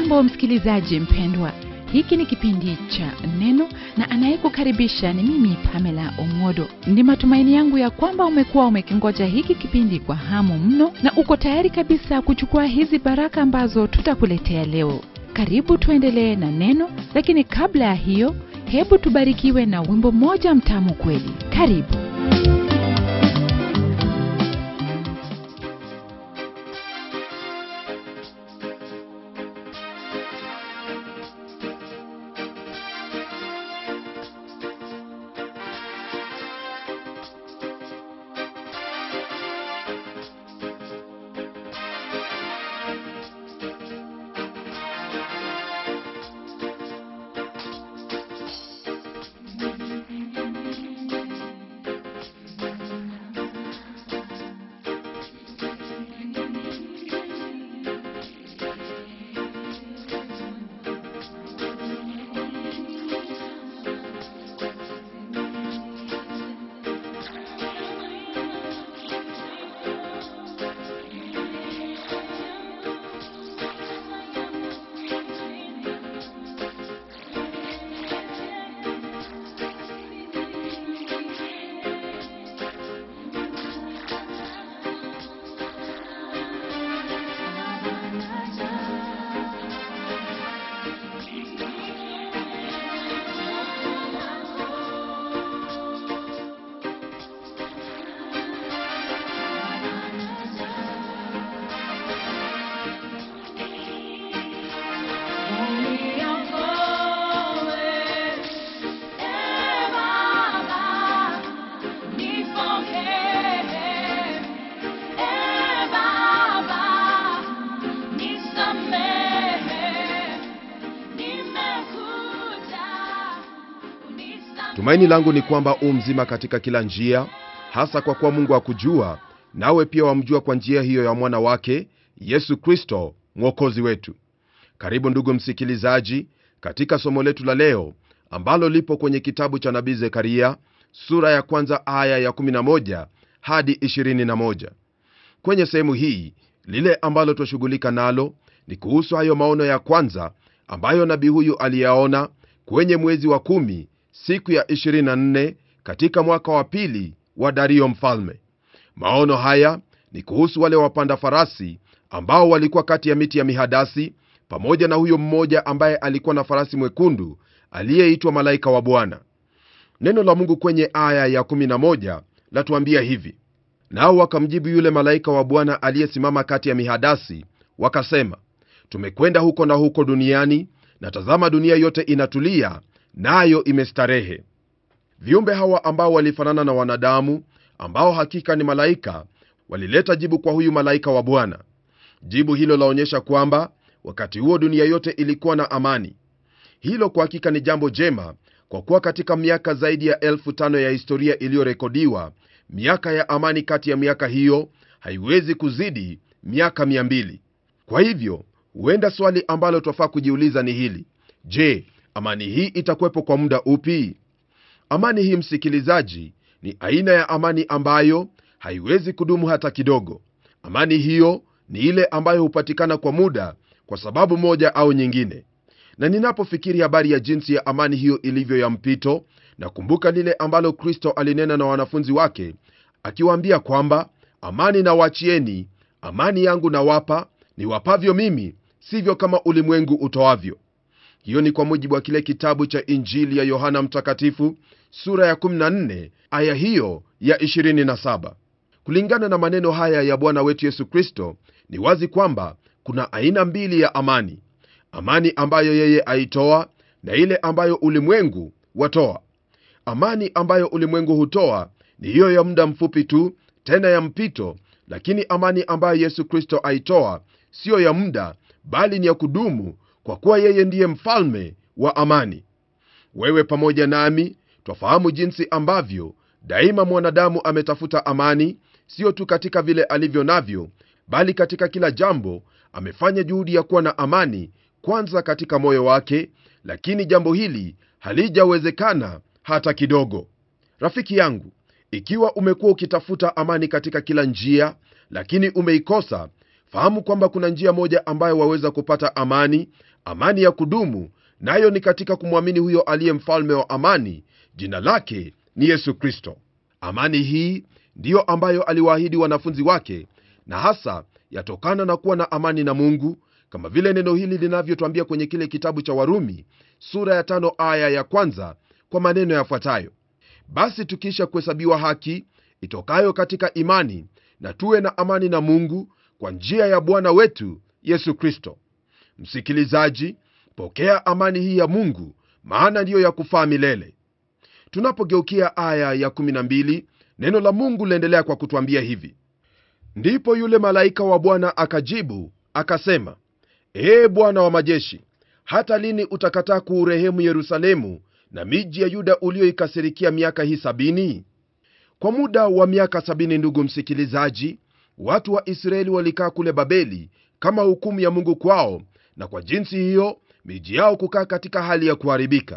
hujambo msikilizaji mpendwa hiki ni kipindi cha neno na anayekukaribisha ni mimi pamela omwodo ndi matumaini yangu ya kwamba umekuwa umekingoja hiki kipindi kwa hamu mno na uko tayari kabisa kuchukua hizi baraka ambazo tutakuletea leo karibu tuendelee na neno lakini kabla ya hiyo hebu tubarikiwe na wimbo mmoja mtamu kweli karibu tumaini langu ni kwamba u mzima katika kila njia hasa kwa kuwa mungu akujua nawe pia wamjua kwa njia hiyo ya mwana wake yesu kristo mwokozi wetu karibu ndugu msikilizaji katika somo letu la leo ambalo lipo kwenye kitabu cha nabii zekaria sura ya kwanza aya ya 11 hadi 21 kwenye sehemu hii lile ambalo twashughulika nalo ni kuhusu hayo maono ya kwanza ambayo nabii huyu aliyaona kwenye mwezi wa kumi siku ya 24 katika mwaka wa pili wa dario mfalme maono haya ni kuhusu wale wapanda farasi ambao walikuwa kati ya miti ya mihadasi pamoja na huyo mmoja ambaye alikuwa na farasi mwekundu aliyeitwa malaika wa bwana neno la mungu kwenye aya ya 11 latuambia hivi nao wakamjibu yule malaika wa bwana aliyesimama kati ya mihadasi wakasema tumekwenda huko na huko duniani na tazama dunia yote inatulia nayo na imestarehe viumbe hawa ambao walifanana na wanadamu ambao hakika ni malaika walileta jibu kwa huyu malaika wa bwana jibu hilo laonyesha kwamba wakati huo dunia yote ilikuwa na amani hilo kwa hakika ni jambo jema kwa kuwa katika miaka zaidi ya elfu tano ya historia iliyorekodiwa miaka ya amani kati ya miaka hiyo haiwezi kuzidi miaka 200 kwa hivyo huenda swali ambalo twafaa kujiuliza ni hili je amani hii itakuwepo kwa muda upi amani hii msikilizaji ni aina ya amani ambayo haiwezi kudumu hata kidogo amani hiyo ni ile ambayo hupatikana kwa muda kwa sababu moja au nyingine na ninapofikiri habari ya jinsi ya amani hiyo ilivyo ya mpito nakumbuka lile ambalo kristo alinena na wanafunzi wake akiwaambia kwamba amani na wachieni amani yangu nawapa niwapavyo mimi sivyo kama ulimwengu utoavyo hiyo ni kwa mujibu wa kile kitabu cha injili ya yohana mtakatifu sura ya 14 aya hiyo ya 27 kulingana na maneno haya ya bwana wetu yesu kristo ni wazi kwamba kuna aina mbili ya amani amani ambayo yeye aitoa na ile ambayo ulimwengu watoa amani ambayo ulimwengu hutoa ni hiyo ya muda mfupi tu tena ya mpito lakini amani ambayo yesu kristo aitoa siyo ya muda bali ni ya kudumu kwa kuwa yeye ndiye mfalme wa amani wewe pamoja nami twafahamu jinsi ambavyo daima mwanadamu ametafuta amani siyo tu katika vile alivyo navyo bali katika kila jambo amefanya juhudi ya kuwa na amani kwanza katika moyo wake lakini jambo hili halijawezekana hata kidogo rafiki yangu ikiwa umekuwa ukitafuta amani katika kila njia lakini umeikosa fahamu kwamba kuna njia moja ambayo waweza kupata amani amani ya kudumu nayo ni katika kumwamini huyo aliye mfalme wa amani jina lake ni yesu kristo amani hii ndiyo ambayo aliwaahidi wanafunzi wake na hasa yatokana na kuwa na amani na mungu kama vile neno hili linavyotwambia kwenye kile kitabu cha warumi sura ya tano aya ya kwanza kwa maneno yafuatayo basi tukiisha kuhesabiwa haki itokayo katika imani na tuwe na amani na mungu kwa njia ya bwana wetu yesu kristo msikilizaji pokea amani hii ya mungu maana ndiyo ya kufaa milele tunapogeukia aya ya 12 neno la mungu liendelea kwa kutwambia hivi ndipo yule malaika wa bwana akajibu akasema ee bwana wa majeshi hata lini utakataa kuurehemu yerusalemu na miji ya yuda ulioikasirikia miaka hii sabini kwa muda wa miaka sabini ndugu msikilizaji watu wa israeli walikaa kule babeli kama hukumu ya mungu kwao na kwa jinsi hiyo miji yao kukaa katika hali ya kuharibika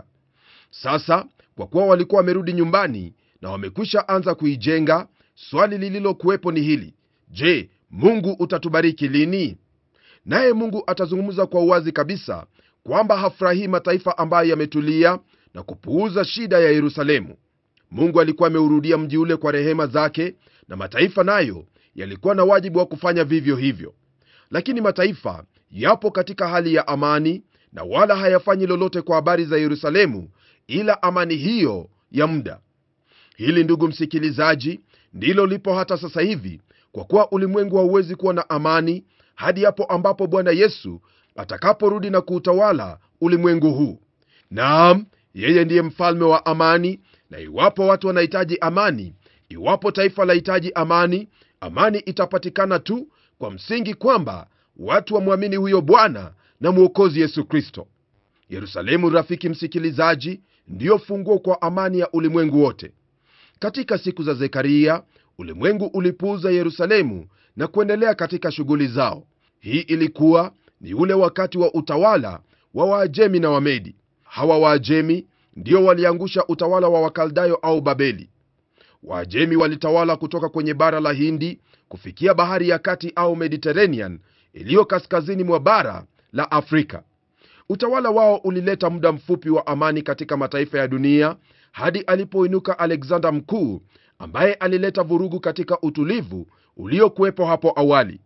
sasa kwa kuwa walikuwa wamerudi nyumbani na wamekwisha anza kuijenga swali lililokuwepo ni hili je mungu utatubariki lini naye mungu atazungumza kwa uwazi kabisa kwamba hafurahii mataifa ambayo yametulia na kupuuza shida ya yerusalemu mungu alikuwa ameurudia mji ule kwa rehema zake na mataifa nayo yalikuwa na wajibu wa kufanya vivyo hivyo lakini mataifa yapo katika hali ya amani na wala hayafanyi lolote kwa habari za yerusalemu ila amani hiyo ya muda hili ndugu msikilizaji ndilo lipo hata sasa hivi kwa kuwa ulimwengu hauwezi kuwa na amani hadi hapo ambapo bwana yesu atakaporudi na kuutawala ulimwengu huu naam yeye ndiye mfalme wa amani na iwapo watu wanahitaji amani iwapo taifa lahitaji amani amani itapatikana tu kwa msingi kwamba watu wamwamini huyo bwana na mwokozi yesu kristo yerusalemu rafiki msikilizaji ndiyo funguo kwa amani ya ulimwengu wote katika siku za zekaria ulimwengu ulipuuza yerusalemu na kuendelea katika shughuli zao hii ilikuwa ni ule wakati wa utawala wa waajemi na wamedi hawa waajemi ndio waliangusha utawala wa wakaldayo au babeli waajemi walitawala kutoka kwenye bara la hindi kufikia bahari ya kati au mediterranean iliyo kaskazini mwa bara la afrika utawala wao ulileta muda mfupi wa amani katika mataifa ya dunia hadi alipoinuka alexander mkuu ambaye alileta vurugu katika utulivu uliokuwepo hapo awali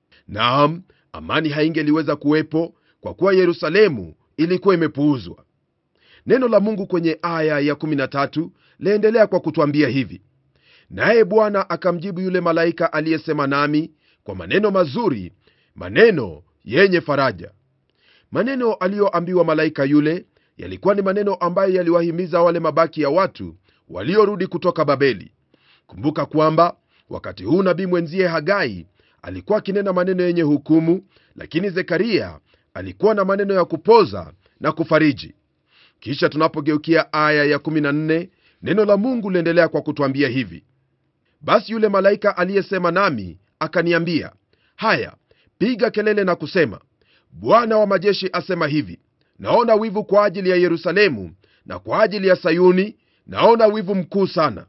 naam amani haingeliweza kuwepo kwa kuwa yerusalemu ilikuwa imepuuzwa neno la mungu kwenye aya ya 13 laendelea kwa kutwambia hivi naye bwana akamjibu yule malaika aliyesema nami kwa maneno mazuri maneno yenye faraja maneno aliyoambiwa malaika yule yalikuwa ni maneno ambayo yaliwahimiza wale mabaki ya watu waliorudi kutoka babeli kumbuka kwamba wakati huu nabii mwenzie hagai alikuwa akinena maneno yenye hukumu lakini zekaria alikuwa na maneno ya kupoza na kufariji kisha tunapogeukia aya ya 14 neno la mungu liendelea kwa kutwambia hivi basi yule malaika aliyesema nami akaniambia haya piga kelele na kusema bwana wa majeshi asema hivi naona wivu kwa ajili ya yerusalemu na kwa ajili ya sayuni naona wivu mkuu sana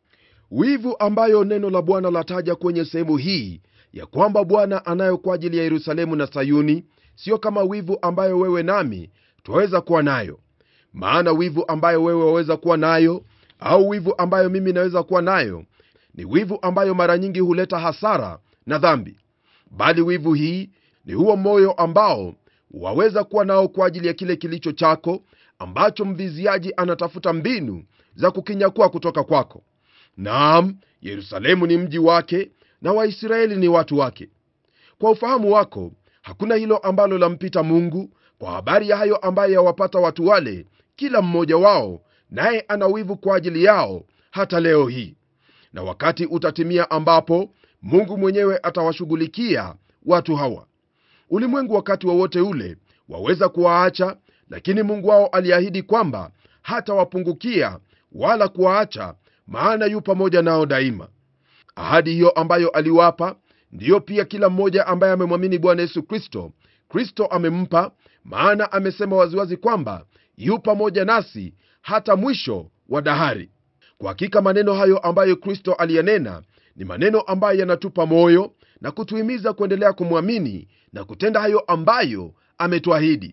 wivu ambayo neno la bwana lataja kwenye sehemu hii ya kwamba bwana anayo kwa ajili ya yerusalemu na sayuni sio kama wivu ambayo wewe nami twaweza kuwa nayo maana wivu ambayo wewe waweza kuwa nayo au wivu ambayo mimi naweza kuwa nayo ni wivu ambayo mara nyingi huleta hasara na dhambi bali wivu hii ni huo moyo ambao waweza kuwa nao kwa ajili ya kile kilicho chako ambacho mviziaji anatafuta mbinu za kukinyakua kutoka kwako naam yerusalemu ni mji wake na waisraeli ni watu wake kwa ufahamu wako hakuna hilo ambalo lampita mungu kwa habari ya hayo ambayo yawapata watu wale kila mmoja wao naye ana wivu kwa ajili yao hata leo hii na wakati utatimia ambapo mungu mwenyewe atawashughulikia watu hawa ulimwengu wakati wowote wa ule waweza kuwaacha lakini mungu wao aliahidi kwamba hatawapungukia wala kuwaacha maana yu pamoja nao daima ahadi hiyo ambayo aliwapa ndiyo pia kila mmoja ambaye amemwamini bwana yesu kristo kristo amempa maana amesema waziwazi kwamba yu pamoja nasi hata mwisho wa dahari kwa hakika maneno hayo ambayo kristo aliyanena ni maneno ambayo yanatupa moyo na kutuhimiza kuendelea kumwamini na kutenda hayo ambayo ametuahidi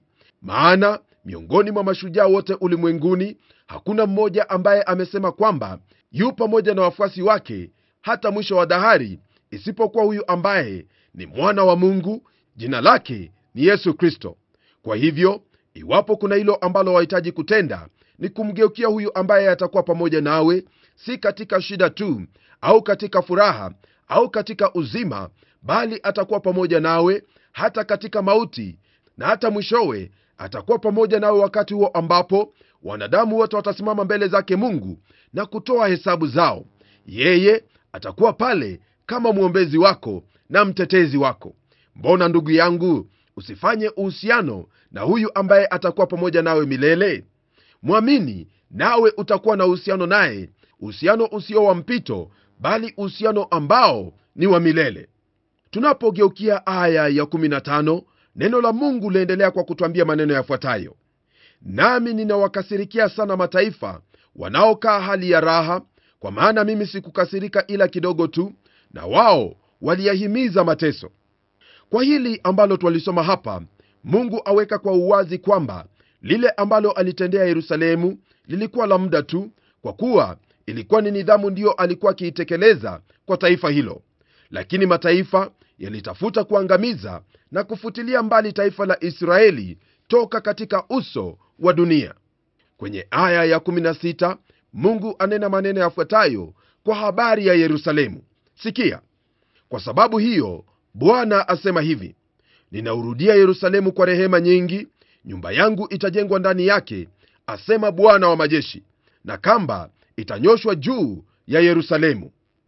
maana miongoni mwa mashujaa wote ulimwenguni hakuna mmoja ambaye amesema kwamba yu pamoja na wafuasi wake hata mwisho wa dahari isipokuwa huyu ambaye ni mwana wa mungu jina lake ni yesu kristo kwa hivyo iwapo kuna hilo ambalo wahitaji kutenda ni kumgeukia huyu ambaye atakuwa pamoja nawe si katika shida tu au katika furaha au katika uzima bali atakuwa pamoja nawe hata katika mauti na hata mwishowe atakuwa pamoja nawe wakati huo ambapo wanadamu wote watasimama mbele zake mungu na kutoa hesabu zao yeye atakuwa pale kama mwombezi wako na mtetezi wako mbona ndugu yangu usifanye uhusiano na huyu ambaye atakuwa pamoja nawe milele mwamini nawe utakuwa na uhusiano naye uhusiano usio wa mpito bali uhusiano ambao ni wa milele tunapogeukia aya ya 15 neno la mungu liendelea kwa kutwambia maneno yafuatayo nami ninawakasirikia sana mataifa wanaokaa hali ya raha kwa maana mimi sikukasirika ila kidogo tu na wao waliyahimiza mateso kwa hili ambalo twalisoma hapa mungu aweka kwa uwazi kwamba lile ambalo alitendea yerusalemu lilikuwa la muda tu kwa kuwa ilikuwa ni nidhamu ndiyo alikuwa akiitekeleza kwa taifa hilo lakini mataifa yalitafuta kuangamiza na kufutilia mbali taifa la israeli toka katika uso wa dunia kwenye aya ya 16 mungu anena maneno yafuatayo kwa habari ya yerusalemu sikia kwa sababu hiyo bwana asema hivi ninaurudia yerusalemu kwa rehema nyingi nyumba yangu itajengwa ndani yake asema bwana wa majeshi na kamba itanyoshwa juu ya yerusalemu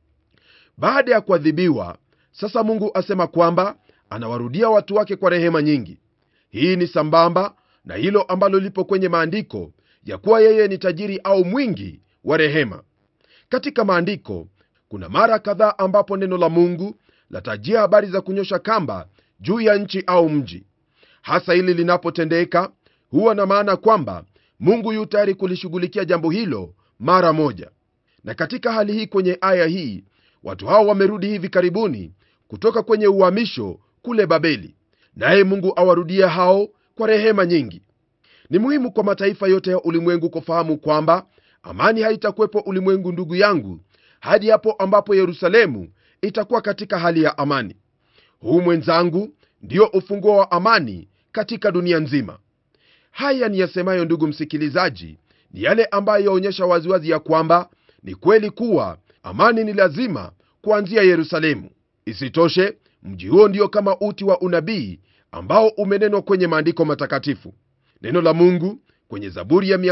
baada ya kuadhibiwa sasa mungu asema kwamba anawarudia watu wake kwa rehema nyingi hii ni sambamba na hilo ambalo lipo kwenye maandiko ya kuwa yeye ni tajiri au mwingi wa rehema katika maandiko kuna mara kadhaa ambapo neno la mungu latajia habari za kunyosha kamba juu ya nchi au mji hasa hili linapotendeka huwa na maana kwamba mungu yu tayari kulishughulikia jambo hilo mara moja na katika hali hii kwenye aya hii watu hao wamerudi hivi karibuni kutoka kwenye uhamisho kule babeli naye mungu awarudie hao kwa rehema nyingi ni muhimu kwa mataifa yote ya ulimwengu kufahamu kwamba amani haitakuwepo ulimwengu ndugu yangu hadi hapo ambapo yerusalemu itakuwa katika hali ya amani huu mwenzangu ndio ufunguo wa amani katika dunia nzima haya ni yasemayo ndugu msikilizaji ni yale ambayo yaonyesha waziwazi ya kwamba ni kweli kuwa amani ni lazima kuanzia yerusalemu isitoshe mji huo ndio kama uti wa unabii ambao umenenwa kwenye maandiko matakatifu neno la mungu kwenye zaburi ya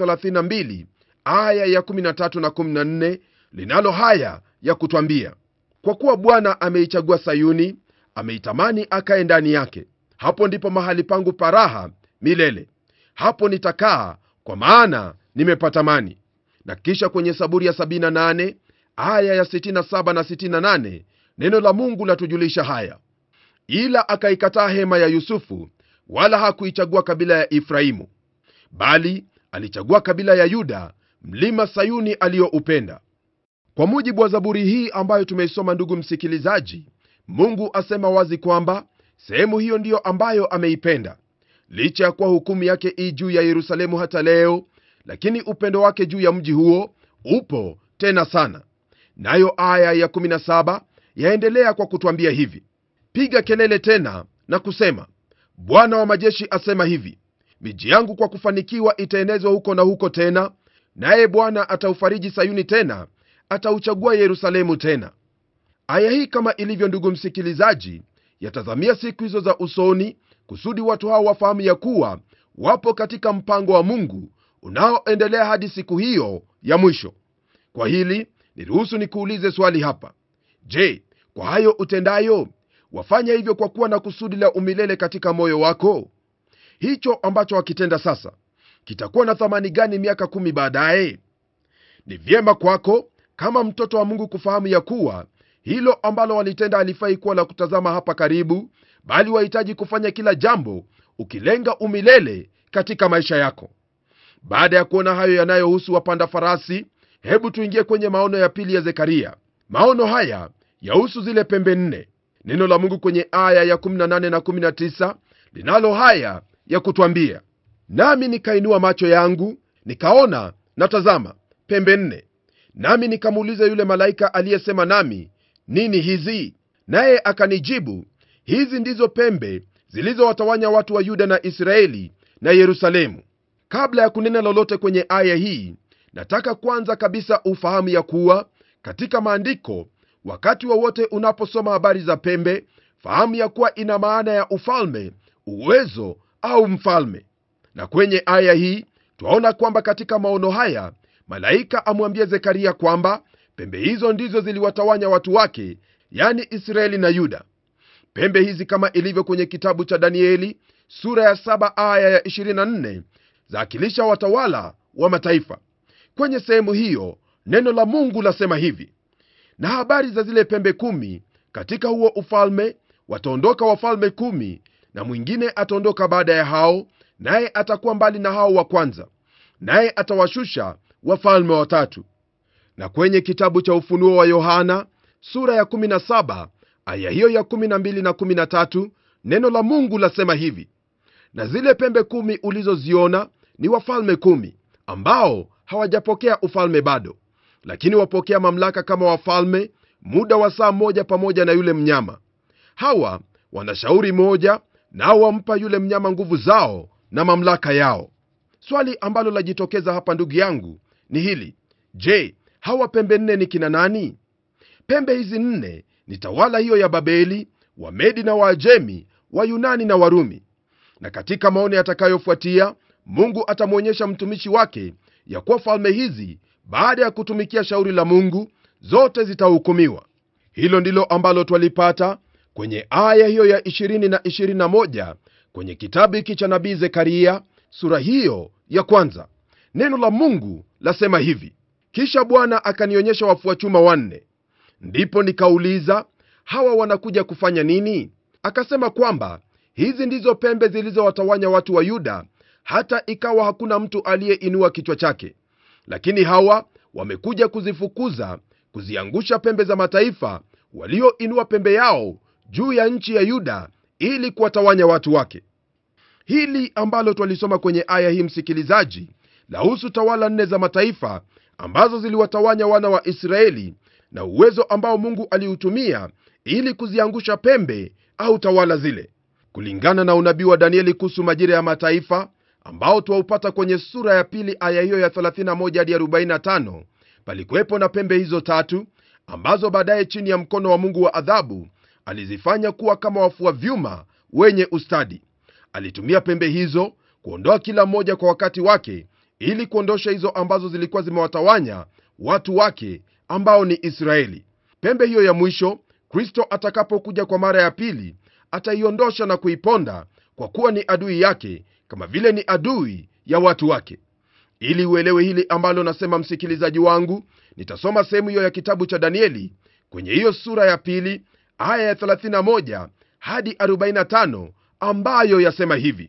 132 aya ya 13 na 14 linalo haya ya kutwambia kwa kuwa bwana ameichagua sayuni ameitamani akae ndani yake hapo ndipo mahali pangu paraha milele hapo nitakaa kwa maana nimepatamani na kisha kwenye saburi ya 78 aya ya 67 na 68 neno la mungu latujulisha haya ila akaikataa hema ya yusufu wala hakuichagua kabila ya efraimu bali alichagua kabila ya yuda mlima sayuni aliyoupenda kwa mujibu wa zaburi hii ambayo tumeisoma ndugu msikilizaji mungu asema wazi kwamba sehemu hiyo ndiyo ambayo ameipenda licha ya kuwa hukumu yake ii juu ya yerusalemu hata leo lakini upendo wake juu ya mji huo upo tena sana nayo aya ya 17 yaendelea kwa kutwambia hivi piga kelele tena na kusema bwana wa majeshi asema hivi miji yangu kwa kufanikiwa itaenezwa huko na huko tena naye bwana ataufariji sayuni tena atauchagua yerusalemu tena aya hii kama ilivyo ndugu msikilizaji yatazamia siku hizo za usoni kusudi watu hao wafahamu ya kuwa wapo katika mpango wa mungu unaoendelea hadi siku hiyo ya mwisho kwa hili niruhusu nikuulize swali hapa je kwa hayo utendayo wafanya hivyo kwa kuwa na kusudi la umilele katika moyo wako hicho ambacho wakitenda sasa kitakuwa na thamani gani miaka kumi baadaye ni vyema kwako kama mtoto wa mungu kufahamu ya kuwa hilo ambalo walitenda halifai kuwa la kutazama hapa karibu bali wahitaji kufanya kila jambo ukilenga umilele katika maisha yako baada ya kuona hayo yanayohusu wapanda farasi hebu tuingie kwenye maono ya pili ya zekaria maono haya yahusu zile pembe nne neno la mungu kwenye aya ya 18 na 19 linalo haya ya kutwambia nami nikainua macho yangu nikaona na tazama pembe nne nami nikamuuliza yule malaika aliyesema nami nini hizi naye akanijibu hizi ndizo pembe zilizowatawanya watu wa yuda na israeli na yerusalemu kabla ya kunena lolote kwenye aya hii nataka kwanza kabisa ufahamu ya kuwa katika maandiko wakati wowote wa unaposoma habari za pembe fahamu ya kuwa ina maana ya ufalme uwezo au mfalme na kwenye aya hii twaona kwamba katika maono haya malaika amwambia zekaria kwamba pembe hizo ndizo ziliwatawanya watu wake yani israeli na yuda pembe hizi kama ilivyo kwenye kitabu cha danieli sura ya 7 aya ya 24 zaakilisha watawala wa mataifa kwenye sehemu hiyo neno la mungu lasema hivi na habari za zile pembe kumi katika huo ufalme wataondoka wafalme kumi na mwingine ataondoka baada ya hao naye atakuwa mbali na hao wa kwanza naye atawashusha wafalme watatu na kwenye kitabu cha ufunuo wa yohana sura ya 17 aya hiyo ya 12 na 13 neno la mungu lasema hivi na zile pembe kumi ulizoziona ni wafalme kumi ambao hawajapokea ufalme bado lakini wapokea mamlaka kama wafalme muda wa saa moja pamoja na yule mnyama hawa wana shauri moja nao wampa yule mnyama nguvu zao na mamlaka yao swali ambalo lajitokeza hapa ndugu yangu ni hili je hawa pembe nne ni kina nani pembe hizi nne ni tawala hiyo ya babeli wamedi na waajemi wayunani na warumi na katika maono yatakayofuatia mungu atamwonyesha mtumishi wake ya kuwa falme hizi baada ya kutumikia shauri la mungu zote zitahukumiwa hilo ndilo ambalo twalipata kwenye aya hiyo ya 20 na 21 kwenye kitabu hiki cha nabii zekaria sura hiyo ya kwanza neno la mungu lasema hivi kisha bwana akanionyesha wafua chuma wanne ndipo nikauliza hawa wanakuja kufanya nini akasema kwamba hizi ndizo pembe zilizowatawanya watu wa yuda hata ikawa hakuna mtu aliyeinua kichwa chake lakini hawa wamekuja kuzifukuza kuziangusha pembe za mataifa walioinua pembe yao juu ya nchi ya yuda ili kuwatawanya watu wake hili ambalo twalisoma kwenye aya hii msikilizaji lahusu tawala nne za mataifa ambazo ziliwatawanya wana wa israeli na uwezo ambao mungu aliutumia ili kuziangusha pembe au tawala zile kulingana na unabii wa danieli kuhusu majira ya mataifa ambao twaupata kwenye sura ya pili aya hiyo ya 31 hadi 45 palikuwepo na pembe hizo tatu ambazo baadaye chini ya mkono wa mungu wa adhabu alizifanya kuwa kama wafua vyuma wenye ustadi alitumia pembe hizo kuondoa kila mmoja kwa wakati wake ili kuondosha hizo ambazo zilikuwa zimewatawanya watu wake ambao ni israeli pembe hiyo ya mwisho kristo atakapokuja kwa mara ya pili ataiondosha na kuiponda kwa kuwa ni adui yake kama vile ni adui ya watu wake ili uelewe hili ambalo nasema msikilizaji wangu nitasoma sehemu hiyo ya kitabu cha danieli kwenye hiyo sura ya pili aya ya 31 hadi 45 ambayo yasema hivi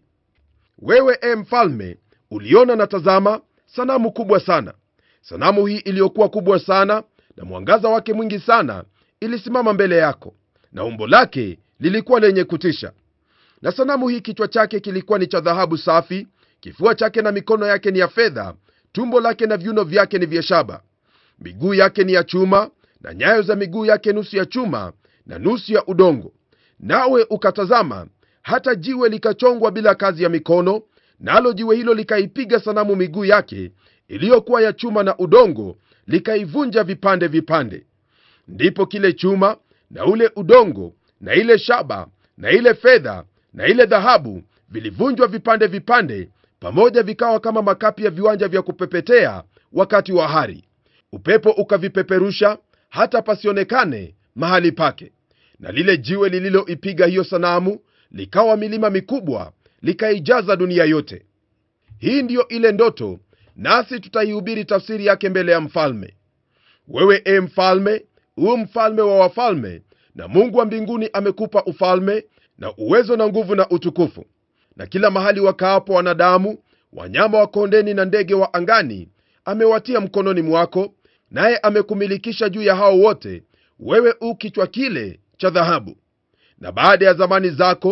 wewe e mfalme uliona na tazama sanamu kubwa sana sanamu hii iliyokuwa kubwa sana na mwangaza wake mwingi sana ilisimama mbele yako na umbo lake lilikuwa lenye kutisha na sanamu hii kichwa chake kilikuwa ni cha dhahabu safi kifua chake na mikono yake ni ya fedha tumbo lake na viuno vyake ni vya shaba miguu yake ni ya chuma na nyayo za miguu yake nusu ya chuma na nusu ya udongo nawe ukatazama hata jiwe likachongwa bila kazi ya mikono nalo jiwe hilo likaipiga sanamu miguu yake iliyokuwa ya chuma na udongo likaivunja vipande vipande ndipo kile chuma na ule udongo na ile shaba na ile fedha na ile dhahabu vilivunjwa vipande vipande pamoja vikawa kama makapi ya viwanja vya kupepetea wakati wa hari upepo ukavipeperusha hata pasionekane mahali pake na lile jiwe lililoipiga hiyo sanamu likawa milima mikubwa likaijaza dunia yote hii ndiyo ile ndoto nasi tutaihubiri tafsiri yake mbele ya mfalme wewe e mfalme huu mfalme wa wafalme na mungu wa mbinguni amekupa ufalme na uwezo na nguvu na utukufu na kila mahali wakaapo wanadamu wanyama wa kondeni na ndege wa angani amewatia mkononi mwako naye amekumilikisha juu ya hao wote wewe u kichwa kile cha dhahabu na baada ya zamani zako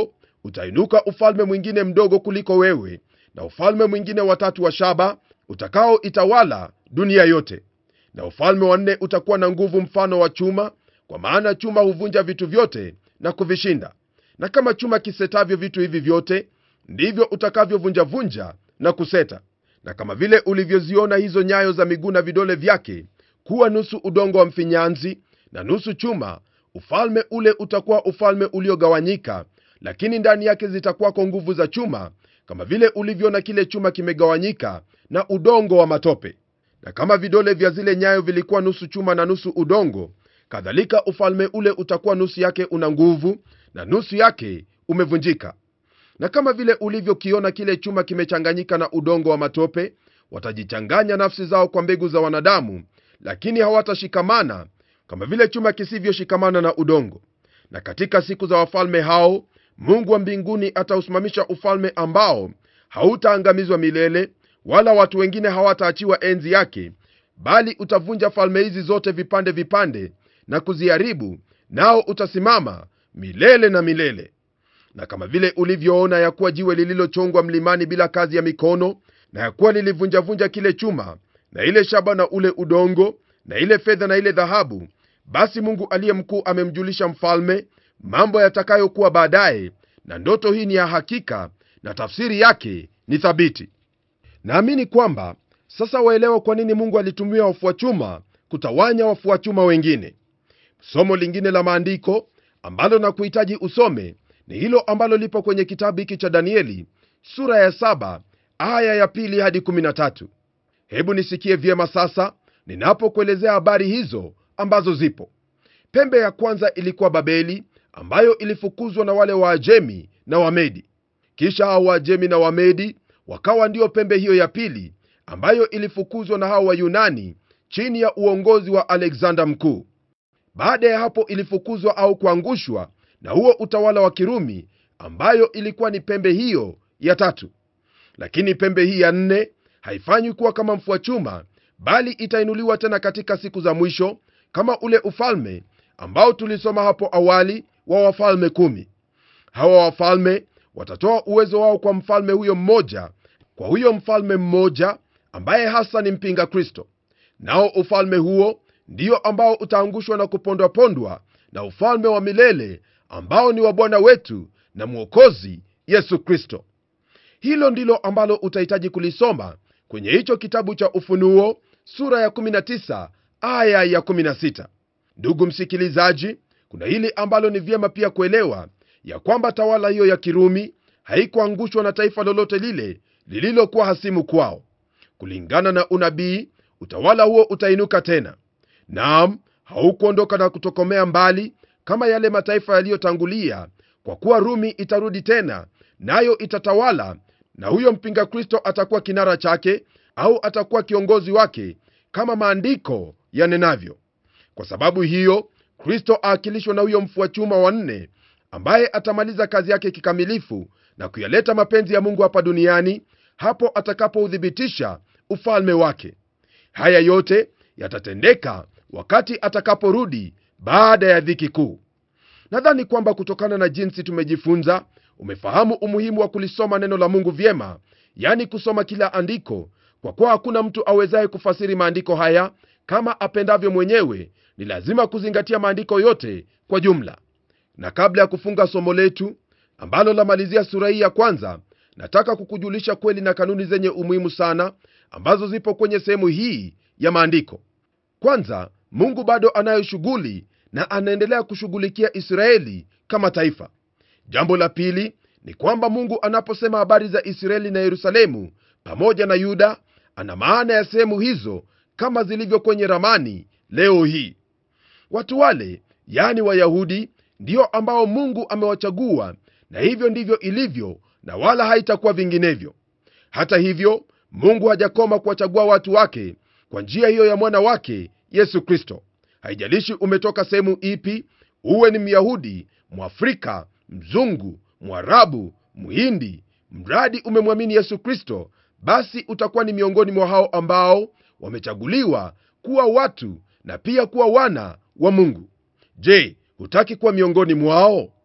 utainuka ufalme mwingine mdogo kuliko wewe na ufalme mwingine watatu wa shaba utakaoitawala dunia yote na ufalme wa nne utakuwa na nguvu mfano wa chuma kwa maana chuma huvunja vitu vyote na kuvishinda na kama chuma kisetavyo vitu hivi vyote ndivyo utakavyovunjavunja na kuseta na kama vile ulivyoziona hizo nyayo za miguu na vidole vyake kuwa nusu udongo wa mfinyanzi na nusu chuma ufalme ule utakuwa ufalme uliogawanyika lakini ndani yake zitakuwako nguvu za chuma kama vile ulivyoona kile chuma kimegawanyika na udongo wa matope na kama vidole vya zile nyayo vilikuwa nusu chuma na nusu udongo kadhalika ufalme ule utakuwa nusu yake una nguvu na nusu yake umevunjika na kama vile ulivyokiona kile chuma kimechanganyika na udongo wa matope watajichanganya nafsi zao kwa mbegu za wanadamu lakini hawatashikamana kama vile chuma kisivyoshikamana na udongo na katika siku za wafalme hao mungu wa mbinguni atausimamisha ufalme ambao hautaangamizwa milele wala watu wengine hawataachiwa enzi yake bali utavunja falme hizi zote vipande vipande na kuziharibu nao utasimama milele na milele na kama vile ulivyoona ya kuwa jiwe lililochongwa mlimani bila kazi ya mikono na ya kuwa lilivunjavunja kile chuma na ile shaba na ule udongo na ile fedha na ile dhahabu basi mungu aliye mkuu amemjulisha mfalme mambo yatakayokuwa baadaye na ndoto hii ni ya hakika na tafsiri yake ni thabiti naamini kwamba sasa waelewa kwa nini mungu alitumia wafua chuma kutawanya wafua chuma wengine somo lingine la maandiko ambalo na kuhitaji usome ni hilo ambalo lipo kwenye kitabu hiki cha danieli sura ya saba aya ya pili hadi 13 hebu nisikie vyema sasa ninapokuelezea habari hizo ambazo zipo pembe ya kwanza ilikuwa babeli ambayo ilifukuzwa na wale waajemi na wamedi kisha hao waajemi na wamedi wakawa ndiyo pembe hiyo ya pili ambayo ilifukuzwa na hao wayunani chini ya uongozi wa alexander mkuu baada ya hapo ilifukuzwa au kuangushwa na huo utawala wa kirumi ambayo ilikuwa ni pembe hiyo ya tatu lakini pembe hii ya nne haifanywi kuwa kama mfua chuma bali itainuliwa tena katika siku za mwisho kama ule ufalme ambao tulisoma hapo awali wa wafalme kumi hawa wafalme watatoa uwezo wao kwa mfalme huyo mmoja kwa huyo mfalme mmoja ambaye hasa ni mpinga kristo nao ufalme huo ndio ambao utaangushwa na kupondwapondwa na ufalme wa milele ambao ni wa bwana wetu na mwokozi yesu kristo hilo ndilo ambalo utahitaji kulisoma kwenye hicho kitabu cha ufunuo sura ya 19 aya ya 16 ndugu msikilizaji kuna hili ambalo ni vyema pia kuelewa ya kwamba tawala hiyo ya kirumi haikuangushwa na taifa lolote lile lililokuwa hasimu kwao kulingana na unabii utawala huo utainuka tena naam haukuondoka na kutokomea mbali kama yale mataifa yaliyotangulia kwa kuwa rumi itarudi tena nayo itatawala na huyo mpinga kristo atakuwa kinara chake au atakuwa kiongozi wake kama maandiko yanenavyo kwa sababu hiyo kristo aakilishwa na huyo mfua chuma wa nne ambaye atamaliza kazi yake kikamilifu na kuyaleta mapenzi ya mungu hapa duniani hapo atakapouthibitisha ufalme wake haya yote yatatendeka wakati atakaporudi baada ya dhiki kuu nadhani kwamba kutokana na jinsi tumejifunza umefahamu umuhimu wa kulisoma neno la mungu vyema yani kusoma kila andiko kwa kuwa hakuna mtu awezaye kufasiri maandiko haya kama apendavyo mwenyewe ni lazima kuzingatia maandiko yote kwa jumla na kabla ya kufunga somo letu ambalo lamalizia sura hii ya kwanza nataka kukujulisha kweli na kanuni zenye umuhimu sana ambazo zipo kwenye sehemu hii ya maandiko kwanza mungu bado anayo shughuli na anaendelea kushughulikia israeli kama taifa jambo la pili ni kwamba mungu anaposema habari za israeli na yerusalemu pamoja na yuda ana maana ya sehemu hizo kama zilivyo kwenye ramani leo hii watu wale yani wayahudi ndio ambao mungu amewachagua na hivyo ndivyo ilivyo na wala haitakuwa vinginevyo hata hivyo mungu hajakoma kuwachagua watu wake kwa njia hiyo ya mwana wake yesu kristo haijalishi umetoka sehemu ipi uwe ni myahudi mwafrika mzungu mwarabu mhindi mradi umemwamini yesu kristo basi utakuwa ni miongoni mwa hao ambao wamechaguliwa kuwa watu na pia kuwa wana wa mungu je hutaki kuwa miongoni mwao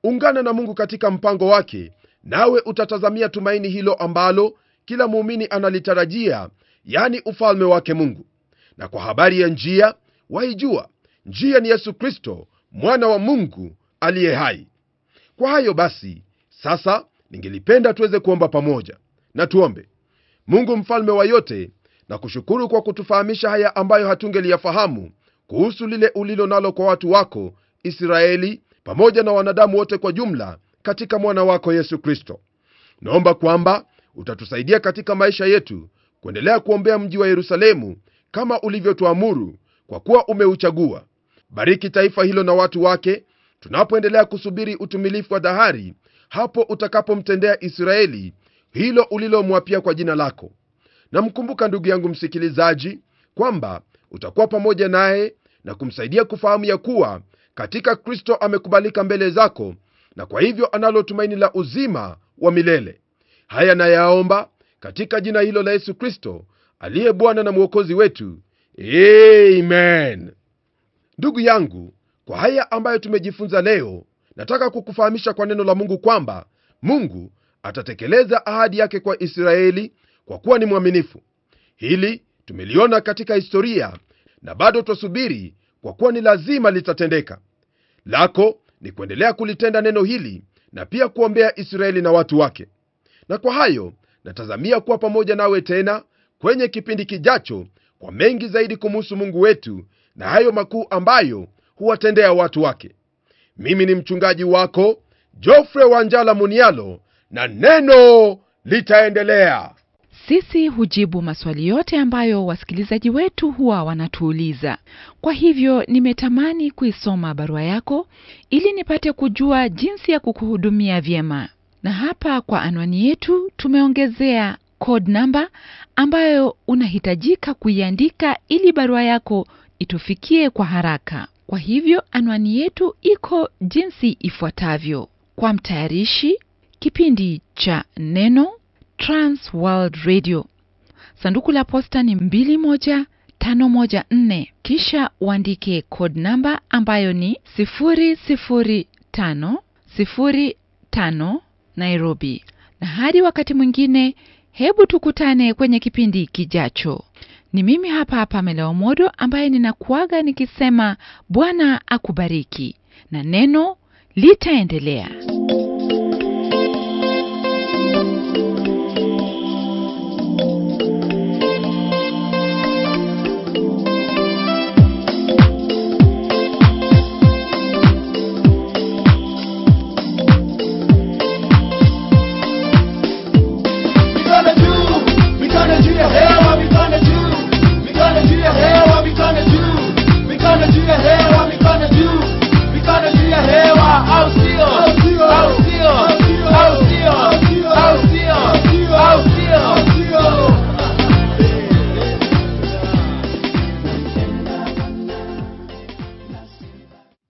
ungana na mungu katika mpango wake nawe utatazamia tumaini hilo ambalo kila muumini analitarajia yani ufalme wake mungu na kwa habari ya njia waijua njia ni yesu kristo mwana wa mungu aliye hai kwa hayo basi sasa ningelipenda tuweze kuomba pamoja na tuombe mungu mfalme wa yote na kushukuru kwa kutufahamisha haya ambayo hatungeliyafahamu kuhusu lile ulilo nalo kwa watu wako israeli pamoja na wanadamu wote kwa jumla katika mwana wako yesu kristo naomba kwamba utatusaidia katika maisha yetu kuendelea kuombea mji wa yerusalemu kama ulivyotuamuru kwa kuwa umeuchagua bariki taifa hilo na watu wake tunapoendelea kusubiri utumilifu wa dhahari hapo utakapomtendea israeli hilo ulilomwapia kwa jina lako namkumbuka ndugu yangu msikilizaji kwamba utakuwa pamoja naye na kumsaidia kufahamu ya kuwa katika kristo amekubalika mbele zako na kwa hivyo analo tumaini la uzima wa milele haya nayaomba katika jina hilo la yesu kristo aliye bwana na mwokozi wetu amen ndugu yangu kwa haya ambayo tumejifunza leo nataka kukufahamisha kwa neno la mungu kwamba mungu atatekeleza ahadi yake kwa israeli kwa kuwa ni mwaminifu hili tumeliona katika historia na bado twasubiri kwa kuwa ni lazima litatendeka lako ni kuendelea kulitenda neno hili na pia kuombea israeli na watu wake na kwa hayo natazamia kuwa pamoja nawe tena kwenye kipindi kijacho kwa mengi zaidi kumuhusu mungu wetu na hayo makuu ambayo huwatendea watu wake mimi ni mchungaji wako jofre wanjala munialo na neno litaendelea sisi hujibu maswali yote ambayo wasikilizaji wetu huwa wanatuuliza kwa hivyo nimetamani kuisoma barua yako ili nipate kujua jinsi ya kukuhudumia vyema na hapa kwa anwani yetu tumeongezea code namba ambayo unahitajika kuiandika ili barua yako itufikie kwa haraka kwa hivyo anwani yetu iko jinsi ifuatavyo kwa mtayarishi kipindi cha neno trans world radio sanduku la posta ni 21514 kisha uandike code namba ambayo ni 00505 nairobi na hadi wakati mwingine hebu tukutane kwenye kipindi kijacho ni mimi hapa hapa meleomodo ambaye ninakuaga nikisema bwana akubariki na neno litaendelea